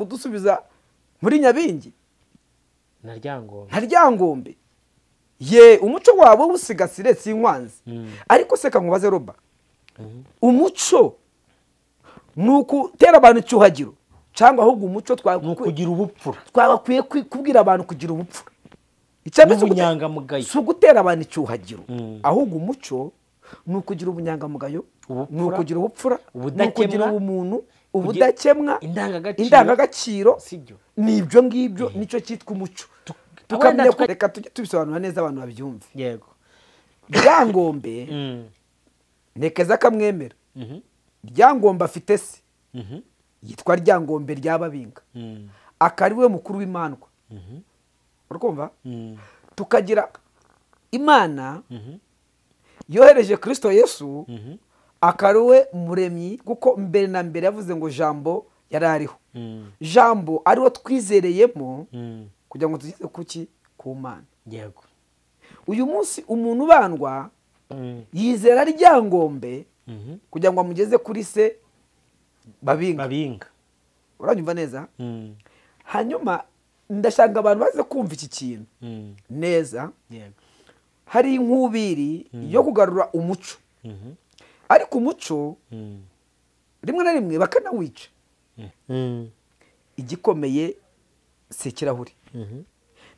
kudusubiza muri nyabingi na ryangombe nka ryangombe ye umuco wawe wusigasire si inkwanzi ariko se kankubaze roba umuco ni ukutera abantu icyuhagiro cyangwa ahubwo umuco ni twagakwiye ukugira ubupfura twagakwiye kwi- kubwira abantu kugira ubupfura Icya mbere si ugute- n'ubunyangamugayo si ugutera abantu icyuhagiro Mm. ahubwo umuco ni ukugira ubunyangamugayo Ubupfura. ni ukugira ubupfura ni Ubudakemwa. ukugira ubumuntu Kugira- ubudakemwa Indangagaciro. indangagaciro Si byo. ni ibyo ngibyo nicyo cyitwa umuco tukamenya ko reka tujye tubisobanura neza abantu babyumve yego ryangombe Mm. ntekeza akamwemera Mhm. ryangombe afite se Mhm. yitwa ryangombe rya babinga Mm. akaba we mukuru w'imandwa urumva Mm. tukagira imana Mhm. yohereje kirisito yesu Mhm. akaba we muremyi kuko mbere na mbere yavuze ngo jambo yari ariho Mm. jambo ariwo twizereyemo Mm. kugira ngo tugeze kuki ku mana yego uyu munsi umuntu ubandwa Mm. yizera ryangombe Mhm. kugira ngo amugeze kuri se babinga babinga uranyumva neza Mm. hanyuma ndashaka abantu baze kumva iki kintu Mm. neza yego hari inkubiri yo kugarura umuco Mhm. ariko umuco Mm. rimwe na rimwe bakanawica Mm. igikomeye si ikirahuri Mhm.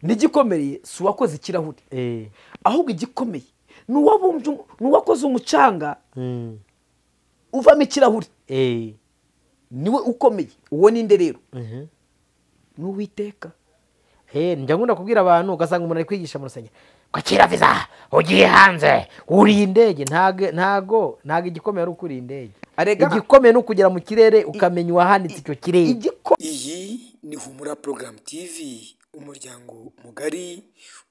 n'igikomeye si uwakoze ikirahuri Eh. ahubwo igikomeye ni uwabumbye umu- ni uwakoze umucanga Mm. uvamo ikirahuri Eh. niwe ukomeye uwo ninde rero Mhm. ni uwiteka Eh, njya nkunda kubwira abantu ugasanga umuntu ari kwigisha mu rusengero ko kira viza ugiye hanze uriye indege ntago ntago ntago igikomeye ari ukuriye indege Arega- igikomeye ni ukugera mu kirere ukamenya uwahanitse icyo kirere igiko iyi ni humura porogaramu tivi umuryango mugari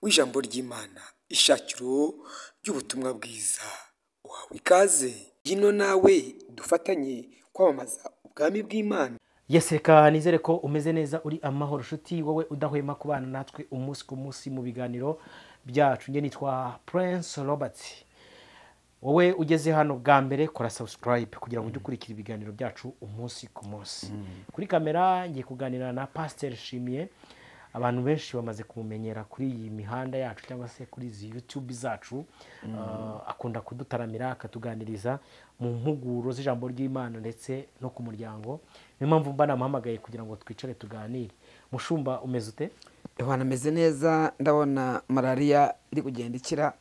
w'ijambo ry'imana ishakiro ry'ubutumwa bwiza uhawe ikaze gino nawe dufatanye kwamamaza ubwami bw'imana yesi reka nizere ko umeze neza uri amahoro nshuti wowe udahwema kubana natwe umunsi ku munsi mu biganiro byacu njye nitwa prince robert wowe ugeze hano bwa mbere kora subscribe kugira ngo ujye ukurikira ibiganiro byacu umunsi ku munsi kuri kamera ngiye kuganira na pasiteri shimiye abantu benshi bamaze kumumenyera kuri iyi mihanda yacu cyangwa se kuri izi yutube zacu Ah, akunda kudutaramira akatuganiriza mu mpuguro z'ijambo ry'imana ndetse no ku muryango niyo mpamvu mba namuhamagaye kugira ngo twicare tuganire mushumba umeze ute abantu ameze neza ndabona malariya iri kugenda ikira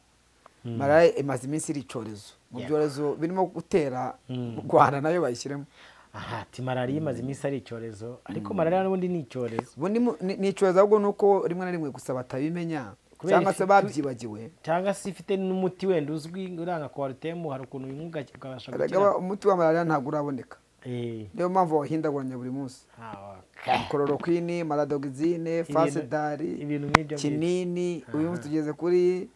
malariya imaze iminsi iri icyorezo mu byorezo birimo gutera u rwanda nayo bayishyiremo aha ati malariya imaze iminsi ari icyorezo ariko malariya n'ubundi ni icyorezo ubu ni mu- ni ni icyorezo ahubwo ni uko rimwe na rimwe gusa batabimenya Kubera cyangwa se ifite- babyibagiwe cyangwa se ifite n'umuti wenda uzwi uranga kwarutemu hari ukuntu uyinywuga ukabasha Erega gukira ba- umuti wa malariya ntabwo uraboneka Eh, niyo mpamvu bawuhindaguranya buri munsi ah, okay. kororokwini maradogizine fasedari ibintu nk'ibyo kinini uyu munsi tugeze kuri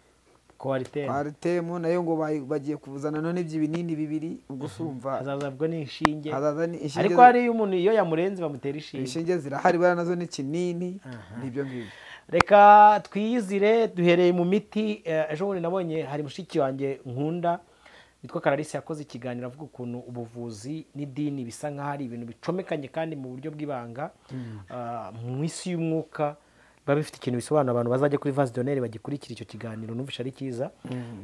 kwarutemu paritemu nayo ngo bayi- bagiye kuzana none iby'ibinini bibiri ubwo usumva hazaza bwo ni inshinge hazaza ni inshinge- ariko hariyo umuntu iyo yamurenze bamutera inshinge inshinge zirahari buriya nazo ni kinini Aha. nibyo ngibyo reka twiyizire duhereye mu miti eh, ejo bundi nabonye hari mushiki wanjye nkunda witwa kararisi yakoze ikiganiro avuga ukuntu ubuvuzi n'idini bisa nk'aho ari ibintu bicomekanye kandi mu buryo bw'ibanga ah, mu isi y'umwuka biba bifite ikintu bisobanura abantu bazajya kuri vasi doneri bagikurikira icyo kiganiro numvisha ari cyiza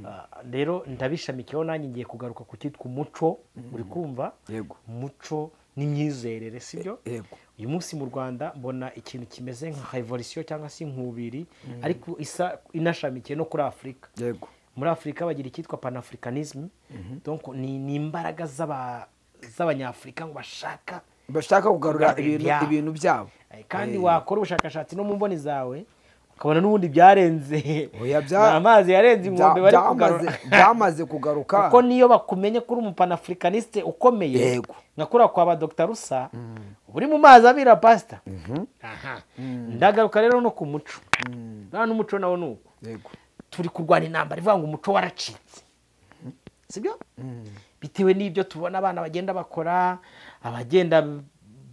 Ah, rero ndabishamikiyeho nanjye ngiye kugaruka ku cyitwa umuco uri kumva Yego. umuco n'imyizerere sibyo yego uyu munsi mu rwanda mbona ikintu kimeze nka revolisiyo cyangwa se inkubiri ariko isa inashamikiye no kuri afurika yego muri afurika bagira icyitwa panafurikanisme donc ni ni imbaraga z'aba- z'abanyafurika ngo bashaka bashaka kugarura Kugarura ibintu ibyabo. ibintu byabo Eh, kandi Eh, wakora ubushakashatsi no mu mboni zawe ukabona n'ubundi byarenze oya, bya- Ni amazi yarenze inkombe bya- bari byamaze- kugarura byamaze kugaruka kuko niyo bakumenye ko uri umupanaafurikanisite ukomeye Yego. nkakura kwa ba dogita rusa uba uri mu mazi abira pasita Aha. ndagaruka rero no ku muco nta n'umuco nawo ni uko yego turi kurwana intambara ivuga ngo umuco waracitse sibyo bitewe n'ibyo tubona abana bagenda bakora abagenda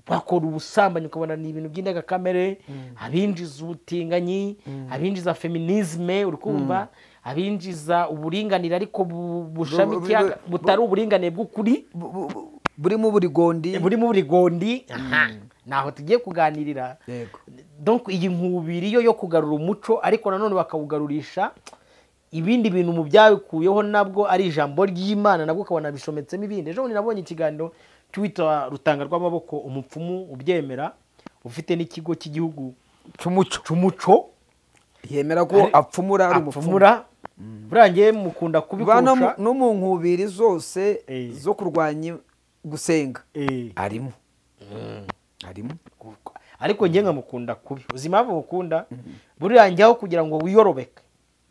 bakora ubusambanyi ukabona ni ibintu by'indengakamere abinjiza ubutinganyi abinjiza feminisme uri kumva abinjiza uburinganire ariko bu- bushamikiye bu- bu- butari uburinganire bw'ukuri Bu- bu- bu- burimo uburigondi burimo uburigondi aha naho tugiye kuganirira yego donc iyi nkubiri yo yo kugarura umuco ariko nanone bakawugarurisha ibindi bintu mu byabikuyeho nabwo ari ijambo ry'imana nabwo ukabona bishometsemo ibindi ejo bundi nabonye ikiganiro cy'uwitwa rutanga rw'amaboko umupfumu ubyemera ufite n'ikigo cy'igihugu cy'umuco cy'umuco yemera ko Ari- apfumura ari umupfumu apfumura burangiye mukunda Ba no mu- kubikurusha no mu nkubiri zose Eh. zo kurwanya gusenga Eh. harimo harimo ariko njye nkamukunda kubi uzi impamvu mukunda buriya njyaho kugira ngo wiyorobeke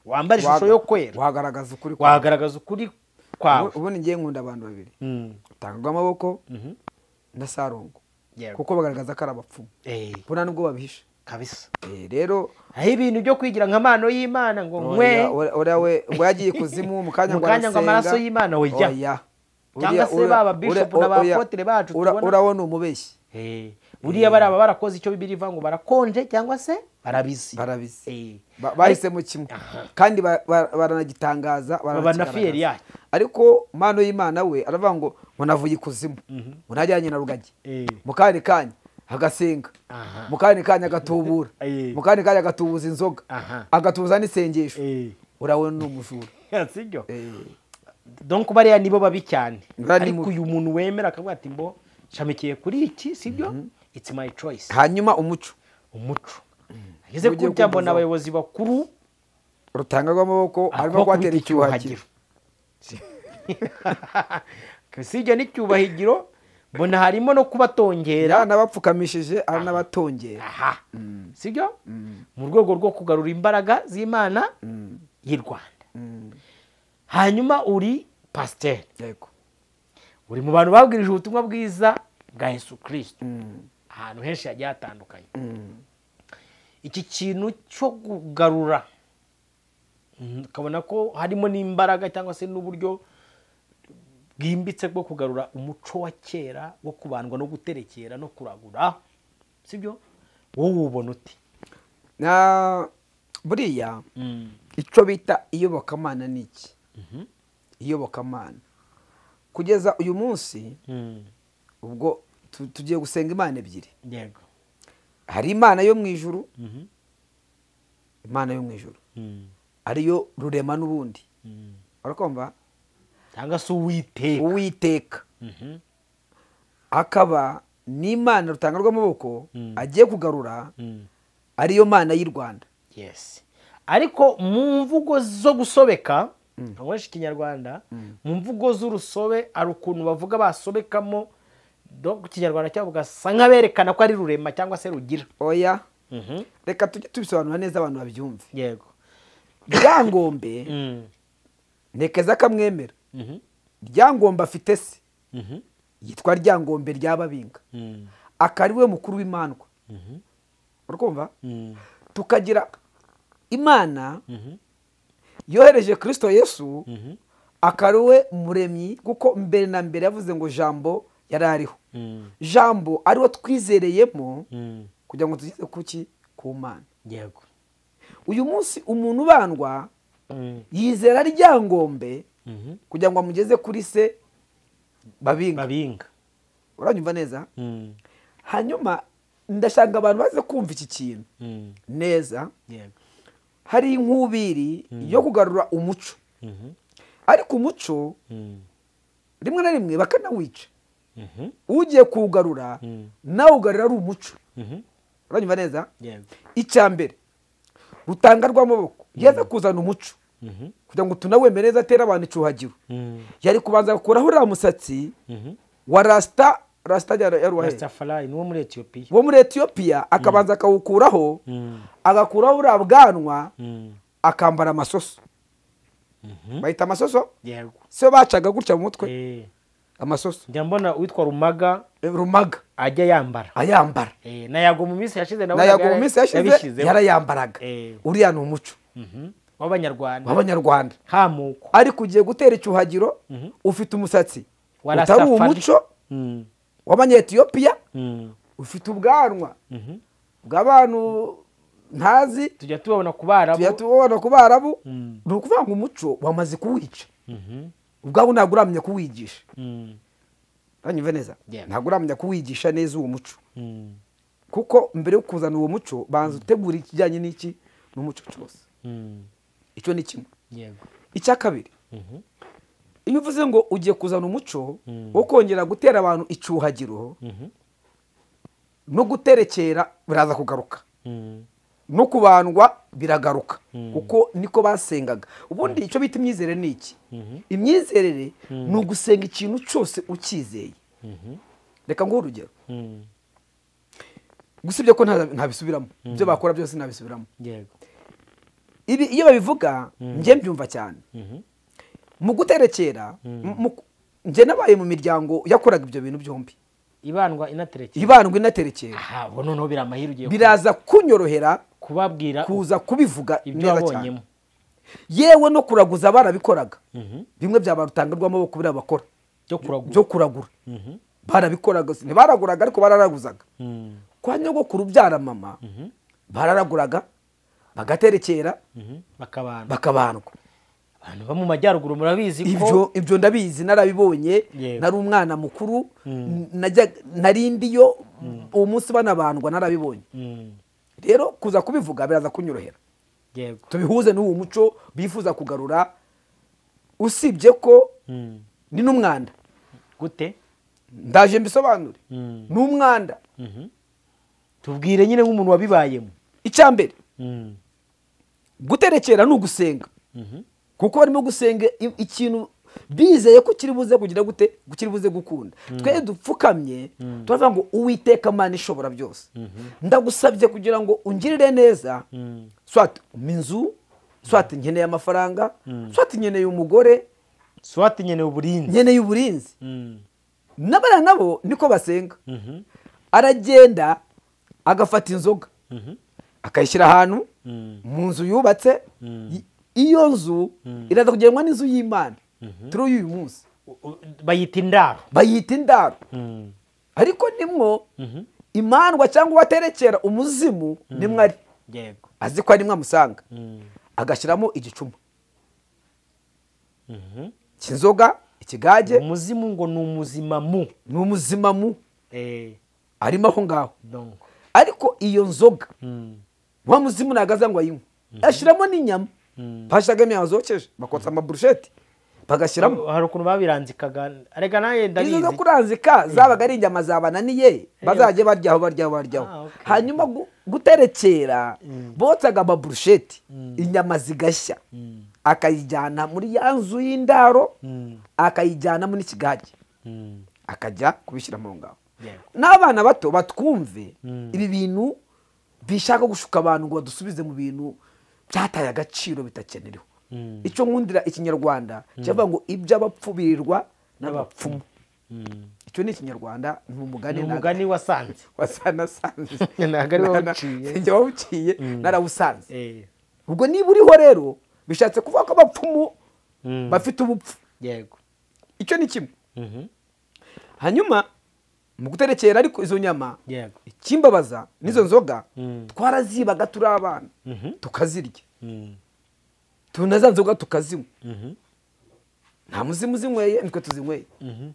wambare ishusho yo kwera wagaragaza ukuri kwawe. wagaragaza ukuri kwawe Ubu- ubundi ngiye nkunda abantu babiri Mm. utanga amaboko Mhm. na sarungu Yego. kuko bagaragaza ko ari abapfumu Eh, kuko nta n'ubwo babihisha kabisa Eh, rero aho ibintu byo kwigira nka mpano y'imana ngo nkwe oya, oya, oya we ngo yagiye kuzimu mu kanya Mu kanya ngo amaraso y'Imana, oya. Cyangwa se ba ba bishop na ba apotre bacu tubona. urabona umubeshyi Eh, buriya bariya barakoze icyo bibiri ivuga ngo barakonje cyangba se barabizi Eh. barabizi Ba- bahisemo kimwe kandi ba- ba- baranagitangaza Babana fiyeri yayo. ariko mpano y'imana we aravuga ngo ngo navuye ikuzimu ngo najyanye na rugagi Eh. mu kandi kanya agasenga Aha. mu kandi kanya agatubura Eh. mu kandi kanya agatubuza inzoga Aha. agatubuza n'isengesho Eh. urabona ni umujura sibyo Eh. donc bariya nibo babi cyane Bariya ni ariko mu- uyu muntu wemera akavuga ati mbo shamikiye kuri iki sibyo it's my choice hanyuma umuco umuco ageze Ugiye kurya mbona kubuzaho. abayobozi bakuru rutanga rw'amaboko harimo aho kuhatera kubita icyuhagiro icyubahiro sibyo n'icyubahiro mbona harimo no kubatongera era n'abapfukamishije ari n'abatongera aha sibyo mu rwego rwo kugarura imbaraga z'imana y'i rwanda Mm, hanyuma uri pasiteri yego uri mu bantu babwirije ubutumwa bwiza bwa yesu kirisito Mm, ahantu henshi hagiye hatandukanye mm. iki kintu cyo kugarura mm, ukabona ko harimo n'imbaraga cyangwa se n'uburyo bwimbitse bwo kugarura umuco wa kera wo kubandwa no guterekera no kuragura sibyo wowe uwubona uti na buriya icyo bita iyobokamana ni iki iyobokamana kugeza uyu munsi ubwo tu- tugiye gusenga imana ebyiri yego hari imana yo mu ijuru imana yo mu ijuru ariyo rurema n'ubundi barakumva cyangwa se uwiteka uwiteka akaba n'imana rutanga rw'amaboko agiye kugarura ariyo mana y'u rwanda yesi ariko mu mvugo zo gusobeka abenshi ikinyarwanda mu mvugo z'urusobe hari ukuntu bavuga basobekamo do- ikinyarwanda cyabo ugasa nk'aberekana ko ari rurema cyangwa se rugira oya reka tujye tubisobanura neza abantu babyumve yego ryangombe ntekeza akamwemera ryangombe afite se yitwa ryangombe ry'ababinga akaba ari we mukuru w'imandwa urikumva tukagira imana yohereje kirisito yesu akaba ari we muremyi kuko mbere na mbere yavuze ngo jambo yari ariho jambo ariwo twizereyemo kugira ngo tugeze ku ki ku mana yego uyu munsi umuntu ubandwa yizera ryangombe kugira ngo amugeze kuri se babinga babinga uranyumva neza hanyuma ndashaka abantu baze kumva iki kintu neza yego hari inkubiri yo kugarura umuco ariko umuco rimwe na rimwe bakanawica ugiye kuwugarura nawe ugarura ari umuco uranyumva neza yego icya mbere rutanga rw'amaboko yaza kuzana umuco kugira ngo tunawemere neza atere abantu icuhagiro yari kubanza gukuraho uriya musatsi wa rasita rasita ya ya ruwahe rastafari ni uwo muri etiyopiya wo muri etiyopiya akabanza akawukuraho agakuraho uriya bwanwa akambara amasoso bahita amasoso yego siyo bacaga gutya mu mutwe Eh, amasoso njya mbona uwitwa rumaga rumaga ajya yambara ayambara Eh, na yago mu minsi yashize nabonaga nayago mu yara- minsi yashize yabishyizeho. yarayambaraga Eh. uriya ni umuco Mhm. w'abanyarwanda w'abanyarwanda hamuko ariko ugiye gutera icyuhagiro ufite umusatsi Wa utari Rastafari. umuco Mm. w'abanyetiyopiya Mm. ufite ubwanwa Mhm. bw'abantu ntazi tujya tubabona ku barabu tujya tubona ku barabu Mm. ni ukuvuga ngo umuco wamaze kuwica Mhm. ubwabo ntabwo uramenya kuwigisha Mm. uranyumva neza Yeah. ntabwo uramenya kuwigisha neza uwo muco Mm. kuko mbere yo kuzana uwo muco banza utegura ikijyanye n'iki n'umuco cyose Mm. icyo ni kimwe yego icya kabiri Mhm. iyo uvuze ngo ugiye kuzana umuco wo kongera gutera abantu icyuhagiro Mhm. no guterekera biraza kugaruka Mm. no kubandwa biragaruka kuko niko basengaga ubundi icyo bita imyizerere ni iki imyizerere ni ugusenga ikintu cyose ukizeye reka nguhe urugero Mm. gusibye ko nta- ntabisubiramo ibyo bakora byose ntabisubiramo yego ibi iyo babivuga njye mbyumva cyane Mhm. mu guterekera mu- njye nabaye mu miryango yakoraga ibyo bintu byombi ibandwa inaterekera ibandwa inaterekera aha bo noneho biri amahirwe ugiye biraza kunyorohera kubabwira kuza kubivuga ibyo neza cyane wabonyemo yewe no kuraguza barabikoraga Mhm. bimwe byaba rutanga rw'amaboko biriya bakora byo kuragura byo kuragura Mhm. barabikoraga ntibaraguraga ariko bararaguzaga Mm. kwa nyogokuru ubyara mama bararaguraga bagaterekera Mhm. bakabana bakabandwa abantu bo mu majyaruguru murabizi ko ibyo ibyo ndabizi narabibonye Yego. nari umwana mukuru najya narindiyo uwo munsi banabandwa narabibonye Mm. rero kuza kubivuga biraza kunyorohera yego tubihuze n'uwo muco bifuza kugarura usibye ko Mm. ni n'umwanda gute ndaje mbisobanure Mm. ni umwanda Mhm. tubwire nyine nk'umuntu wabibayemo icya mbere Mm. guterekera ni ugusenga Mhm. kuko barimo gusenga i- ikintu bizeye ko kiri buze kugira gute kiri buze gukunda twe dupfukamye turavuga ngo uwiteka mana ishobora byose ndagusabye kugira ngo ungirire neza Mm. swati umpa inzu swati nkeneye amafaranga swati nkeneye umugore swati nkeneye uburinzi nkeneye uburinzi Mm. n'abana nabo niko basenga Mhm. aragenda agafata inzoga Mhm. akayishyira ahantu Mm. mu nzu yubatse i- iyo nzu iraza kugenwa n'inzu y'imana turi uyu munsi U- u- bayita indaro bayita indaro Mm. ariko nimwo Mhm. imandwa cyangwa uwaterekera umuzimu nimwo ari yego azi ko nimwo amusanga Mm. agashyiramo igicuma Mhm. cy'inzoga ikigage umuzimu ngo ni umuzima mu ni umuzimamu Eh, arimo aho ngaho donc ariko iyo nzoga Mm. wa muzimu ntabwo aza ngo ayinywe ashyiramo n'inyama bashyiragamo inyama zokeje bakotsa amaburusheti bagashyiramo hari ukuntu babiranzikaga arega nawe izo zo ndabizi kuranzika zabaga ari inyama zabananiye bazajya baryaho baryaho baryaho Ah, okay. hanyuma gu- guterekera botsaga amaburusheti inyama zigashya akayijyana muri ya nzu y'indaro Mm. akayijyana muri kigage Mm. akajya kubishyira mu ngaho Yego. n'abana bato batwumve ibi bintu bishaka gushuka abantu ngo badusubize mu bintu byataye agaciro bitakenerewe Mm. icyo nkundira ikinyarwanda kivuga ngo iby'abapfu birirwa n'abapfumu Mm. icyo ni ikinyarwanda ni umugani ni ntabwo- umugani wasanze wasanasanze Ntabwo ari wowe uciye. sinjye wawuciye narawusanze Eh, ubwo niba uriho rero bishatse kuvuga ko abapfumu Mm. bafite ubupfu yego icyo ni kimwe Mhm. hanyuma mu guterekera ariko izo nyama yego ikimbabaza n'izo nzoga Mm. twarazibaga turi abana Mhm. tukazirya Mm. tuna za nzoga tukazinywa Mhm. nta muzimu uzinyweye nitwe tuzinyweye Mhm.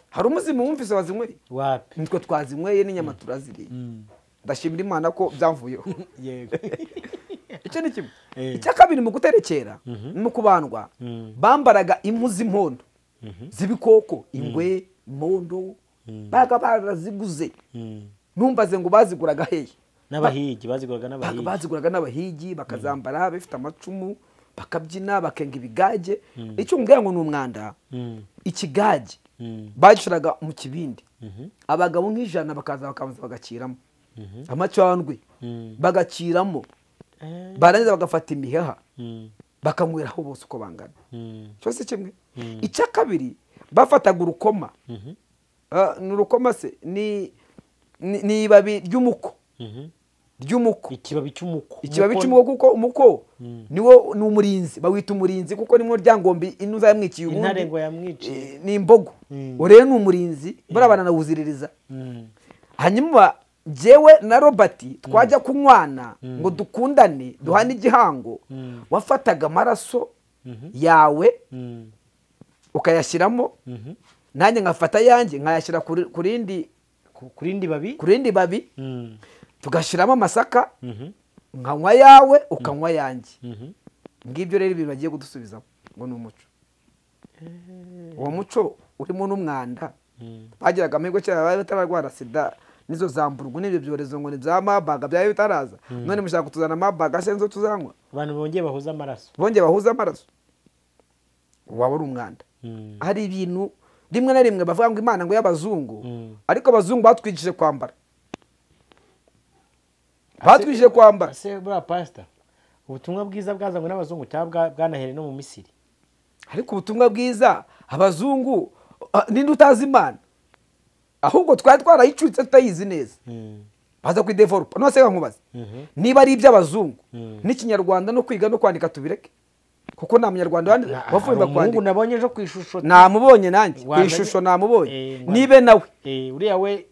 hari umuzimu wumvise wazinyweye wapi nitwe twazinyweye n'inyama turaziriye ndashimira imana ko byamvuyeho yego icyo ni kimwe Eh. icya kabiri mu guterekera mu kubandwa Mm. bambaraga impu z'impondo z'ibikoko ingwe impondo baga baraziguze Mm. numbaze ngo baziguraga hehe n'abahigi baziguraga Baga n'abahigi baziguraga n'abahigi bakazambara bafite amacumu bakabyina bakenga ibigage icyo nguye ngo ni umwanda Mm. ikigage Mm. bagishiraga mu kibindi Mhm. abagabo nk'ijana bakaza bakabanza bagakiramo amacandwe Mm. bagakiramo Eh. barangiza bagafata imiheha Mm. bakanyweraho bose uko bangana Mm. cyose kimwe icya kabiri bafataga urukoma Mhm. Ah, ni urukoma se ni ni- ni ibabi ry'umuko Mhm. ry'umuko ikibabi cy'umuko ikibabi Umuko- cy'umuko kuko umuko Mm. niwo ni umurinzi bawita umurinzi kuko nimwo ryangombe inuza yamwikiye intare ngo ubundi yamwiciye Eh, ni imbogo Mm. rero ni umurinzi buriya bana nawuziririza Mm. hanyuma jyewe na robert twajya kunywana ngo dukundane duhane igihango Mm. wafataga amaraso Mhm. yawe Mm. ukayashyiramo Mhm. nanjye nkafata ayanjye nkayashyira ku ri- ku rindi ku ku rindi babi ku rindi babi Mm. tugashyiramo amasaka Mhm. nkanywa ayawe ukanywa ayanjye Mhm. ngibyo rero ibintu bagiye kudusubizamo ngo ni umuco uwo muco urimo n'umwanda bagiraga amahirwe cyane bari batararwara sida nizo za mburungu n'ibyo byorezo ngo ni bya mabaga byari bitaraza none mushaka kutuzana mabaga se nizo tuzanywa abantu bongeye bahuza amaraso bongeye bahuze amaraso waba uri umwanda Mm. hari ibintu rimwe na rimwe bavuga ngo imana ngo y'abazungu Mm. ariko abazungu batwigishije kwambara batwigishije kwambara ese buriya pasita ubutumwa bwiza bwazanywe n'abazungu cyangwa bwa- bwanahereye no mu misiri ariko ubutumwa bwiza abazungu ah, ninde utazi imana ahubwo twari twarayicutse tutayizi neza Mm. baza kuidevelopa nose nkubaze Mhm. niba ari iby'abazungu Mhm. n'ikinyarwanda no kwiga no kwandika tubireke kuko nta munyarwanda wandi- Na- hari wavumba umuhungu kwandika nabonye ejo ku ishusho namubonye nanjye ku Rwanda- ishusho namubonye Eh, Rwanda- nibe nawe Eh, uriya we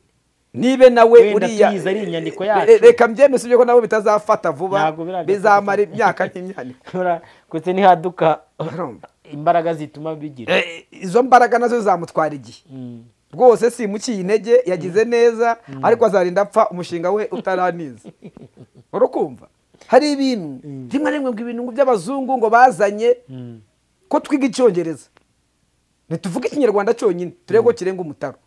nibe nawe Wenda uriya tuyizi ari inyandiko Re- yacu. reka mbyemeze ko nabo bitazafata vuba Ntabwo birajya bizamara kuba- imyaka n'imyandiko ura- kutse ntihaduka Urumva? imbaraga zituma bigira Eh, izo mbaraga nazo zamutwara igihe Mm. rwose simukiye intege yagize neza ariko azarinda apfa umushinga we utaraniza urakumva hari ibintu rimwe na rimwe ngo ibintu ngo by'abazungu ngo bazanye Mm. ko twiga icyongereza ntituvuge ikinyarwanda cyonyine turebe ko kirenga umutaro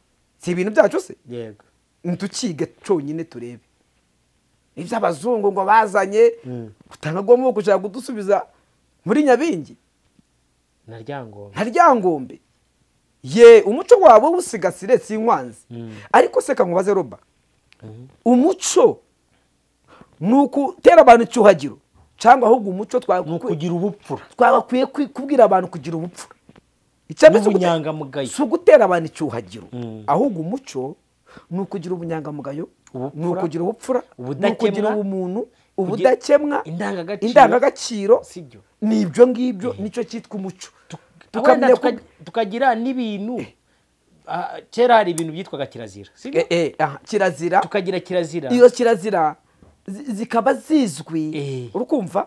si ibintu byacu se yego ntitukige cyonyine turebe iby'abazungu ngo bazanye Mm. utangagwamo gushaka kudusubiza muri nyabingi na ryangombe nta ryangombe ye umuco wawe usigasire si inwanzi Mm. ariko se kankubaze roba umuco ni ugutera abantu icyuhagiro cyangwa ahubwo umuco twa- ni ukugira ubupfura twagakwiye kwi- kubwira abantu kugira ubupfura Icyambe si ugute- N'ubunyangamugayo. si ugutera abantu icyuhagiro Mm. ahubwo umuco ni ukugira ubunyangamugayo Ubupfura. ni ukugira ubupfura ni Ubudakemwa. ukugira ubumuntu Kugira- ubudakemwa Indangagaciro. indangagaciro Si byo. ni ibyo ngibyo nicyo cyitwa umuco wenda tukamenya ko tuka- tukagira n'ibintu ah, kera hari ibintu byitwaga kirazira si byo? Eh, eh, aha, kirazira tukagira kirazira iyo kirazira zi- zikaba zizwi Eh. urukumva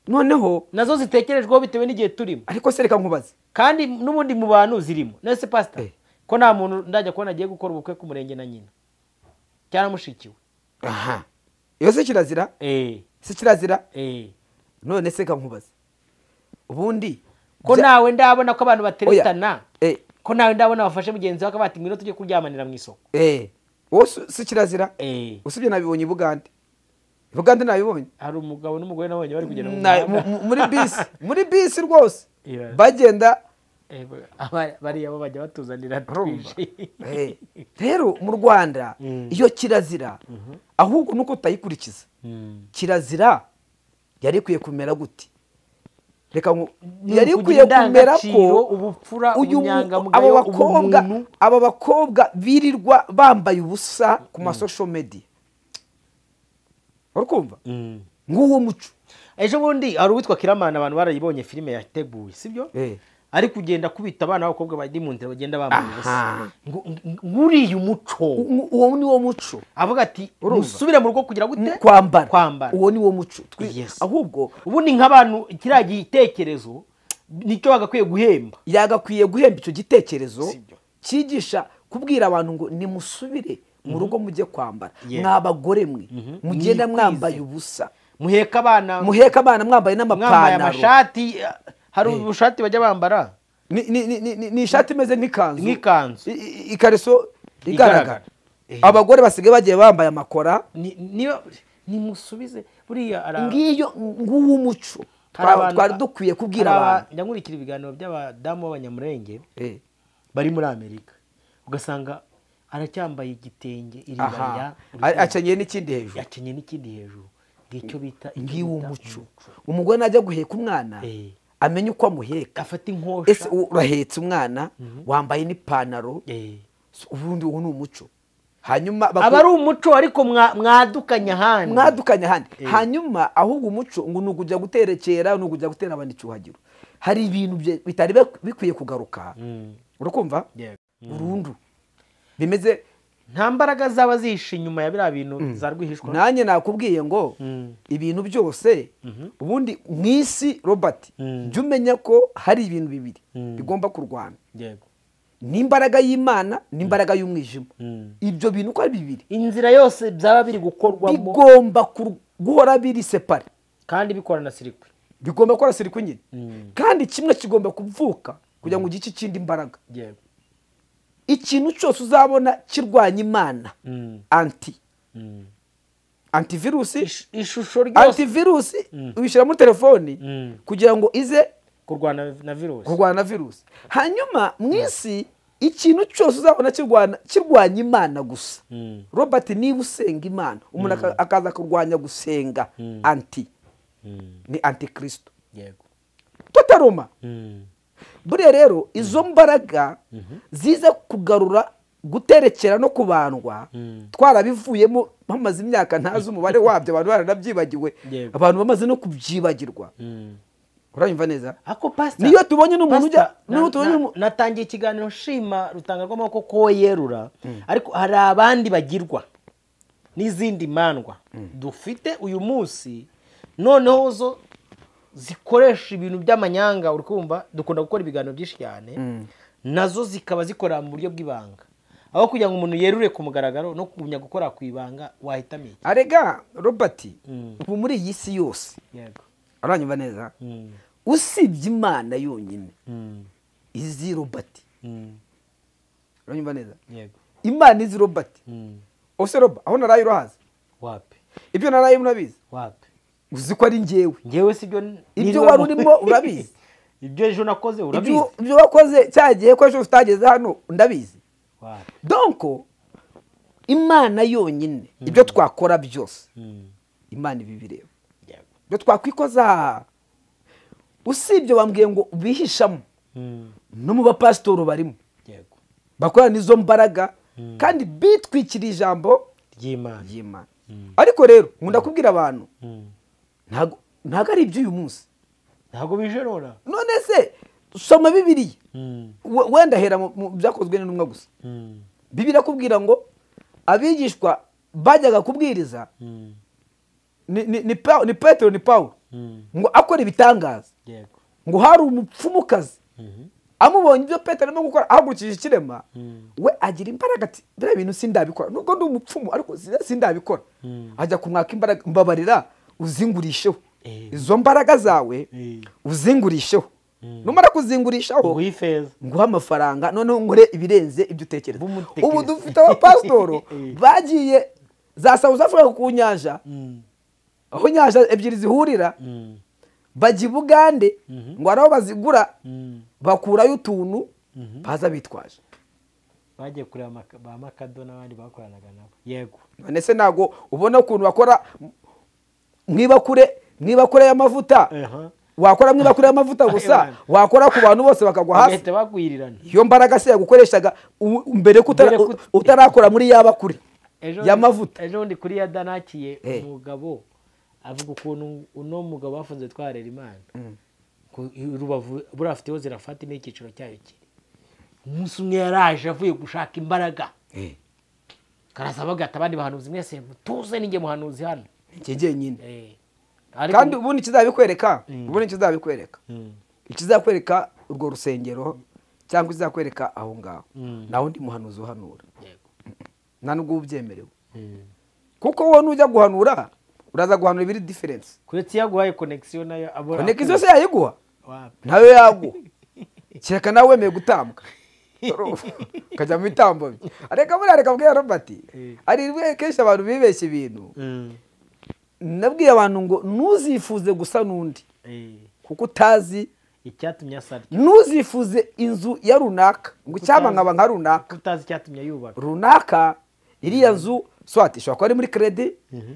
noneho nazo zitekerejweho bitewe n'igihe turimo ariko se reka nkubaze kandi n'ubundi mu bantu zirimo nese pasita Eh. ko nta muntu ndajya kubona agiye gukora ubukwe k'umurenge na nyina cyangwa mushikiwe aha iyo se kirazira se kirazira none se reka nkubaze ubundi ko bya- nawe ndabona ko abantu Oya. bateretana Eh, ko nawe ndabona bafashe mugenzi wawe akaba ati ngwino tujye kuryamanira mu isoko eh, wowe si- si kirazira Eh. usibye nabibonye i bugande i bugande nabibonye hari umugabo n'umugore nabonye bari kugenda mu Na- mu- muhanda mu- muri bisi muri bisi rwose Yeah. bagenda Eh, ba- aba- bariya bo bajya batuzanira Urumva? twije Eh, rero mu rwanda iyo kirazira ahubwo nuko utayikurikiza Mm. kirazira yari ikwiye kumera gute reka ngo Ni yari ikwiye ukugira kumera indangagaciro, ko ubupfura, uyu mu- ubunyangamugayo, abo bakobwa ubumuntu. aba bakobwa birirwa bambaye ubusa ku masosho media urumva nk'uwo muco ejo bundi hari uwitwa kiramana abantu barayibonye filime yateguwe sibyo Eh. ari kugenda akubita abana b'abakobwa bari mu nzira bagenda bambaye ubusa Aha. Ngo- ng- nguriya umuco U- uwo ni wo muco avuga ati Urumva? musubire mu rugo kugira gute kwambara kwambara uwo ni wo muco Twi- Yes. ahubwo ubundi nk'abantu kiriya gitekerezo nicyo bagakwiye guhemba yagakwiye guhemba icyo gitekerezo Sibyo. cyigisha kubwira abantu ngo nimusubire mu rugo mujye kwambara Yeah. mwa bagore mwe mugenda Mwikwize. mwambaye ubusa muheka abana muheka abana mwambaye mwambaye n'amapantaro amashati eh, hari ubushati bajya bambara ni ni- ni- ni- ni- ni ishati imeze nk'ikanzu Nk'ikanzu. I- i- ikariso igaragara Igaragara. Eh. abagore basigaye bagiye bambaye amakora Ni- niyo nimusubize buriya hari aba- ngiyo nguwo umuco hari Twa- abantu- twari dukwiye kubwira hari aba- abantu njya nkurikira ibiganiro by'abadamu b'abanyamurenge Eh, bari muri amerika ugasanga aracyambaye igitenge iribaya aha A- akenyeye n'ikindi hejuru yakenye n'ikindi hejuru ngicyo bita icyo ngiwo bita muco umugore najya guheka umwana Eh. amenye uko amuheka gafata inkosha ese u- urahetse umwana wambaye n'ipantaro Eh. s- ubundi uwo ni umuco hanyuma baku- aba ari umuco ariko mwa- mwadukanye ahandi mwadukanye ahandi Eh. hanyuma ahubwo umuco ngo ni ukujya guterekera ni ukujya gutera abandi icyuhagiro hari ibintu bye- bitari bik- bikwiye kugaruka Mm. urakumva Yego. burundu bimeze nta mbaraga zaba zihishe inyuma ya biriya bintu za rwihishwa nanjye nakubwiye ngo Mm. ibintu byose ubundi mu isi robert Mm. jya umenya ko hari ibintu bibiri Mm. bigomba kurwana yego n'imbaraga y'imana n'imbaraga y'umwijima ibyo bintu uko ari bibiri inzira yose byaba biri gukorwamo bigomba kur- guhora biri separe kandi bikora na sirikwi bigomba gukora sirikwi nyine kandi kimwe kigomba kuvuka kugira ngo ugice ikindi imbaraga yego ikintu cyose uzabona kirwanya imana Mm. anti antivirusi Ish- ishusho ryose antivirusi uyishyira muri telefoni Mm. kugira ngo ize kurwana na virusi kurwana na virusi hanyuma mu isi ikintu cyose uzabona kirwana- kirwanya imana gusa Mm. robert niba usenga imana umuntu aka- akaza kurwanya gusenga anti Mm. ni antikristo yego totaroma Mm. buriya rero izo mbaraga ziza kugarura guterekera no kubandwa Mm. twarabivuyemo bamaze imyaka ntazi umubare wabyo abantu baranabyibagiwe Yego. abantu bamaze no kubyibagirwa Mm. uranyumva neza ako pasita Niyo tubonye n'umuntu Pasita, ujya- niyo na- tubonye na- n'umu- natangiye ikiganiro nshima rutanga rw'amaboko ko yerura ariko hari abandi bagirwa n'izindi mandwa dufite uyu munsi noneho zo zikoresha ibintu by'amanyanga uri kumva dukunda gukora ibiganiro byinshi cyane nazo zikaba zikora mu buryo bw'ibanga aho kugira ngo umuntu yerure ku mugaragaro no kugumya gukora ku ibanga wahitamo iki arega robert Mm. ubu muri iyi si yose yego uranyumva neza Mm. usibye imana yonyine Mm. izi robert Mm. uranyumva neza yego imana izi robert Mm. ose roba aho naraye urahazi wapi ibyo naraye murabizi wapi uzi ko ari njyewe ngewe si byo Ibyo wari urimo urabizi. ibyo ejo nakoze urabizi Ibyo- ibyo wakoze cya gihe ko ejo utageze hano ndabizi Wa- donko imana yonyine ibyo twakora byose Mm. imana ibibireba Yego. ibyo twakwikoza usibye bambwiye ngo bihishamo Mm. no mu bapasitori barimo yego bakorana izo mbaraga kandi bitwikiriye ijambo ry'imana ry'imana ariko rero nkunda kubwira abantu Mm. ntago ntago ari iby'uyu munsi ntabwo bijerora none se soma bibiriya Mm. We- wenda hera mu- mu byakozwe n'intumwa gusa Mm. bibiri akubwira ngo abigishwa bajyaga kubwiriza Mm. ni ni- ni Pa- ni petero ni pawulo Mm. ngo akora ibitangaza yego ngo hari umupfumukazi Mhm. amubonye ibyo petero arimo gukora ahagurukije ikirema Mm. we agira imbaraga ati biriya bintu sindabikora nubwo ndi umupfumu ariko si- sindabikora Mm. ajya kumwaka imbaraga mbabarira uzingurisheho Eh. izo mbaraga zawe Eh. uzingurisheho Mm. numara kuzingurishaho nguha ifeza nguha amafaranga noneho ngure ibirenze ibyo utekereza Bumutekereza. ubu dufite abapasitoro Eh. bagiye za South Africa ku nyanja Mm. aho inyanja ebyiri zihurira Mm. bajya i bugande Mhm. ngo hari aho bazigura Mm. bakurayo utuntu Mhm. baza bitwaje bagiye kureba Maka- ba makado n'abandi bakoranaga nabo yego none se ntabwo ubona ukuntu bakora mwibakure mwibakure y'amavuta Aha. wakora mwibakure y'amavuta gusa Aywa. wakora ku bantu bose bakagwa hasi bagahita bagwirirana iyo mbaraga se yagukoreshaga u- mbere ko utara- Mbere ko- u- utarakora muri yabakure Ejo- y'amavuta ejo bundi kuri ya danakiye Eh. umugabo avuga ukuntu uno mugabo bafunze twarera imana Ko i- rubavu buriya afiteho zirafata ni icyiciro cyayo kiri umunsi umwe yaraje avuye gushaka imbaraga karasaba agata abandi bahanuzi mwese mutuze ninjye muhanuzi hano njye njyenyine Eh. Ariko- kandi ubundi ikizabikwereka ubundi ikizabikwereka Mm. ikizakwereka urwo rusengero cyangwa izakwereka aho ngaho Mm. nta wundi muhanuzi uhanura Yego. nta nubwo uba ubyemerewe Mm. kuko wowe nujya guhanura uraza guhanura ibiri diferensi kuretse iyo aguhaye konegisiyo nayo abura koneka izo se yayiguha Wapi. nawe yaguha kereka nawe wemeye gutambwa ukajya mu bitambo bye areka buriya reka mbwira robert Eh. hari rwe kenshi abantu bibeshya ibintu Mm. nabwiye abantu ngo ntuzifuze gusa n'undi Eh. kuko utazi icyatumye asa atyo. ntuzifuze inzu ya runaka ngo icyaba nkaba nka runaka utazi icyatumye yubaka runaka iriya nzu swati ishobora kuba ari muri kredi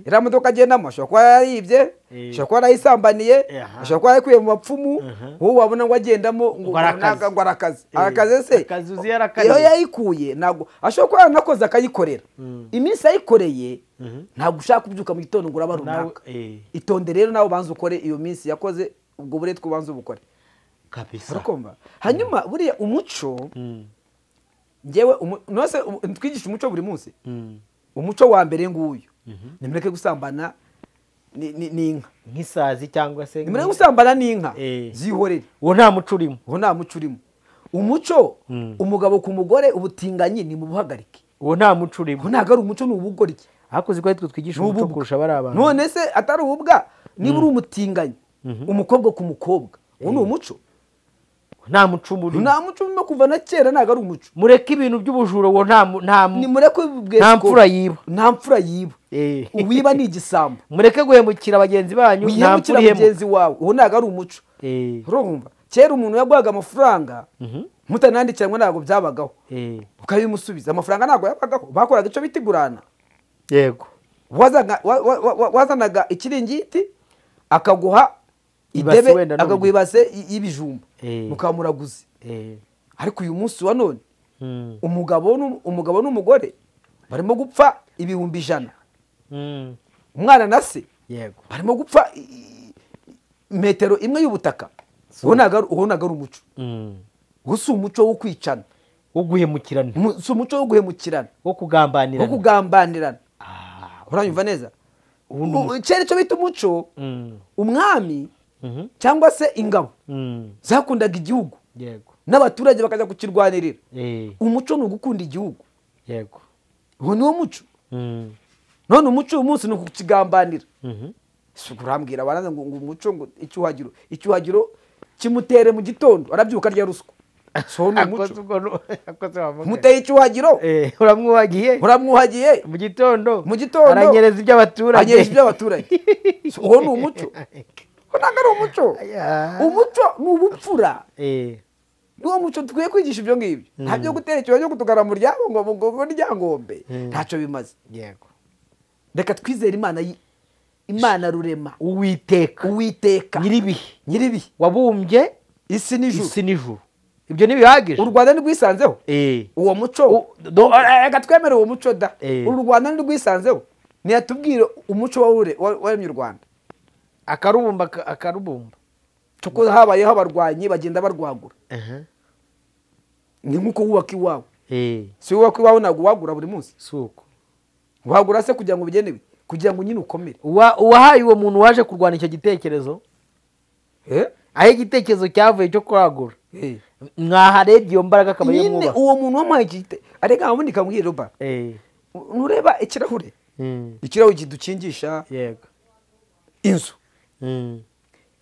iriya modoka agendamo ashobora kuba yarayibye Eh. ashobora kuba yarayisambaniye Aha. ashobora kuba yarayikuye mu bapfumu Aha. wowe wabona ngo agendamo ngo Ngo arakaze. runaka ngo arakaze Eh. arakaze se Akazi uzi yarakariye. iyo yayikuye ntabwo ashobora kuba yaranakoze akayikorera Mm. iminsi yayikoreye Mhm. ntabwo ushaka kubyuka mu gitondo ngo uraba nawe runaka eh. itonde rero nawe ubanza ukore iyo minsi yakoze ubwo buretwa ubanza ubukore kabisa urakumva hanyuma buriya umuco Mm. ngewe umu- nose umu- twigisha umuco buri munsi Mm. umuco wa mbere nguyu nimureke gusambana ni- ni- n'inka nk'isazi cyangwa se nimureke gusambana n'inka Eh. zihorere uwo nta muco urimo uwo nta muco urimo umuco umugabo ku mugore ubutinganyi ni mu buhagarike uwo nta muco urimo ubu ntabwo ari umuco ni ubugoryi hakuze ko twe twigisha Ni umuco ububwa. kurusha bari abantu none se atari ububwa niba uri umutinganyi umukobwa ku mukobwa uwo ni umuco nta muco muri nta muco urimo kuva na kera ntabwo ari umuco mureke ibintu by'ubujura uwo nta mu- nta mu- nimureke bwe Nta mfura yiba. nta mfura yiba Eh. uwiba ni igisambo mureke guhemukira bagenzi banyu nta wihemukira mfura ihemukira mugenzi wawe uwo ntabwo ari umuco Eh, urumva kera umuntu yaguhaga amafaranga mutanandikiranywe ntabwo byabagaho eh, ukabimusubiza amafaranga ntabwo yabagaho bakoraga icyo bita igurana yego wazaga- wa- wa- wa- wa- wazanaga ikiringiti akaguha Ibase idebe wenda n'uburyo. akaguha ibase y- y'ibijumba Eh. mukamuraguze Eh, ariko uyu munsi wa none mm, umugabo n'um- umugabo n'umugore barimo gupfa ibihumbi ijana mm, umwana na se yego barimo gupfa i- i- metero imwe y'ubutaka uwo ntabwo ari- uwo ntabwo ari umuco Mm. uwo si umuco wo kwicana wo guhemukirana Mu- si umuco wo guhemukirana wo wo kugambanirana kugambanirana Ah, uranyumva neza uwo ni umuco. U- kera icyo bita umuco Mm, umwami mhm, cyangwa se ingabo mm, zakundaga igihugu yego n'abaturage bakajya kukirwanirira Eh, umuco ni ugukunda igihugu yego uwo ni wo muco Mm, none umuco uyu munsi ni ukukigambanira mhm, si kurambwira abana ngo ngo umuco ngo icyuhagiro icyuhagiro kimutere mu gitondo arabyuka arya ruswa si uwo ni akoze umuco ubwo ni- akoze wavuga. umuteye icyuhagiro Eh, uramwuhagiye uramwuhagiye mu gitondo Mu gitondo. aranyereza iby'abaturage anyereza iby'abaturage Si uwo ni umuco uwo ntabwo ari umuco Aya. umuco ni ubupfura Eh, n'uwo muco dukwiye kwigisha ibyo ngibyo nta byo gutera ikibazo cyo kutugara mu ryabo ngo ngo ngo ryangombe ntacyo bimaze yego reka twizere imana yi- imana rurema uwiteka uwiteka nyiribihe nyiribihe wabumbye isi n'ijuru isi n'ijuru ibyo ntibihagije u rwanda ntirwisanzeho Eh, uwo muco U- do- Eh, reka twemere uwo muco da Eh. u rwanda ntirwisanzeho ntiyatubwire umuco wawure- wa- waremye u rwanda akarubumba ka- akarubumba kuko habayeho abarwanyi bagenda barwagura ni nk'uko wubaka iwawe Eh, si wowe wubaka iwawe ntabwo uwagura buri munsi si uko wagura se kugira ngo bigenewe kugira ngo nyine ukomere Uwa- uwahaye uwo muntu waje kurwanya icyo gitekerezo Eh? aho igitekerezo cyavuye cyo kuragura Eh. mwaharebye iyo mbaraga akaba ariyo nyine mwubaha uwo muntu wamuhaye igite areka nkamundi kamubwire roba Eh, nureba ikirahure mm, ikirahure kidukingisha yego inzu Mm,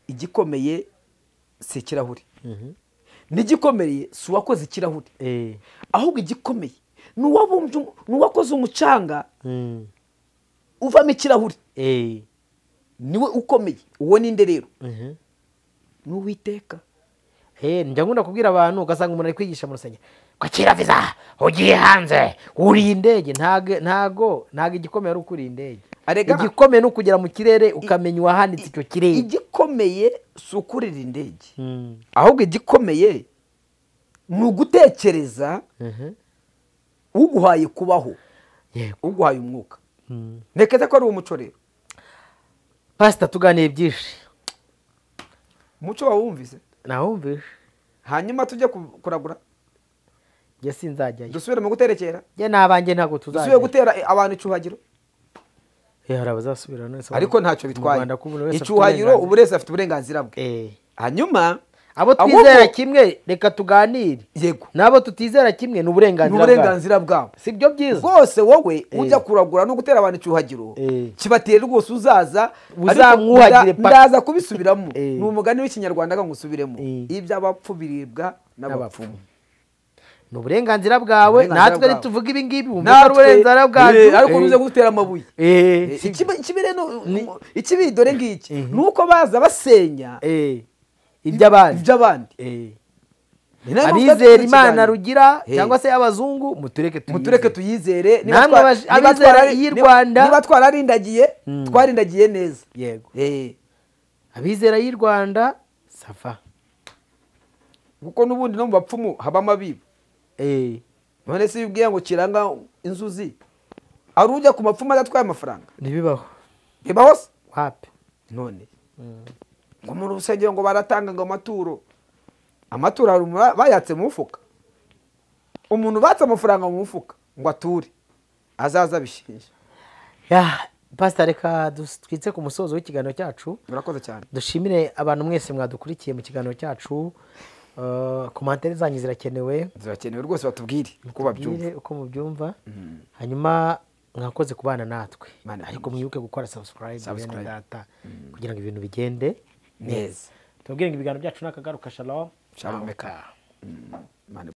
igikomeye si ikirahure mhm, n'igikomeye si uwakoze ikirahure eh, ahubwo igikomeye ni uwabumbye umu- ni uwakoze umucanga mm, uvamo ikirahure eh, niwe ukomeye uwo ninde rero mhm. ni uwiteka Eh, njya nkunda kubwira abantu ugasanga umuntu ari kwigisha mu rusengero ko kera viza ugiye hanze uriye indege ntago ntago ntago igikomeye ari ukuriye indege Arega. igikomeye ni ukugera mu kirere ukamenya uwahanitse icyo kirere igikomeye si ukurira indege Mm, ahubwo igikomeye ni ugutekereza mhm, uguhaye kubaho yego. uguhaye umwuka Mm. ntekeza ko ari umuco rero pasita tuganiye byinshi umuco wawumvise nawumvishe hanyuma tujye ku- kuragura njye sinzajyayo dusubire mu guterekera njye n'abanjye ntabwo dusubire tuzajya gutera abantu icyuhagiro Eh, hari abazasubira none se ariko mu- ntacyo mu bitwaye Rwanda ko buri wese afite icyuhagiro uburenganzira. ubu wese afite uburenganzira bwe Eh, hanyuma abo ahubwo- twizera kimwe reka tuganire yego n'abo tutizera kimwe ni ni uburenganzira bwabo uburenganzira bwabo si byo byiza bwose wowe ujya kuragura no gutera abantu icyuhagiro Eh. kibatera rwose uzaza Buzamwuhagire ariko nda- paka. ndaza kubisubiramo Eh. ni umugani w'ikinyarwanda ngo usubiremo Eh. iby'abapfu biribwa N'abapfumu. n'abapfumu ni uburenganzira bwawe Uburenganzira natwe bwawe. ntituvuge ibi ngibi wumva ari uburenganzira bwacu Eh, ariko unyuze gutera amabuye Eh, Eh, si- ikibi- ikibi rero ni- Ni- ikibi dore ngiki Mhm. ni uko baza basenya Eh, iby'abandi iby'abandi Eh, Ni nayo mpamvu abizera twagize imana ikiganiro. rugira Eh. cyangwa se abazungu mutureke tuyizere. mutureke tuyizere niba Namwe twa- abaje- niba abizera twarari- iy'i niba- Rwanda. niba twararindagiye twarindagiye neza yego Eh, abizera y'i rwanda safa kuko n'ubundi no mu bapfumu habamo abiba Eh, none se iyo ubwiye ngo kiranga inzuzi ari ujya ku mapfumu adatwaye amafaranga ntibibaho reba hose wapi none ngo mu rusengero ngo baratanga ngo amaturo amaturo hari umuntu bayatse mu mufuka umuntu batse amafaranga mu mufuka ngo ature azaza abishinja ya pasita reka dus- twitse ku musozo w'ikiganiro cyacu murakoze cyane dushimire abantu mwese mwadukurikiye mu kiganiro cyacu Eh, komantere zanyu zirakenewe zirakenewe rwose batubwire uko babyumva Mubwire uko mubyumva hanyuma mwakoze kubana natwe Mana ariko mwibuke gukora subscribe bene Subscribe. data kugira ngo ibintu bigende neza tubabwire ngo ibiganiro byacu ni akagaruka shalom shalom eka Mm, Mana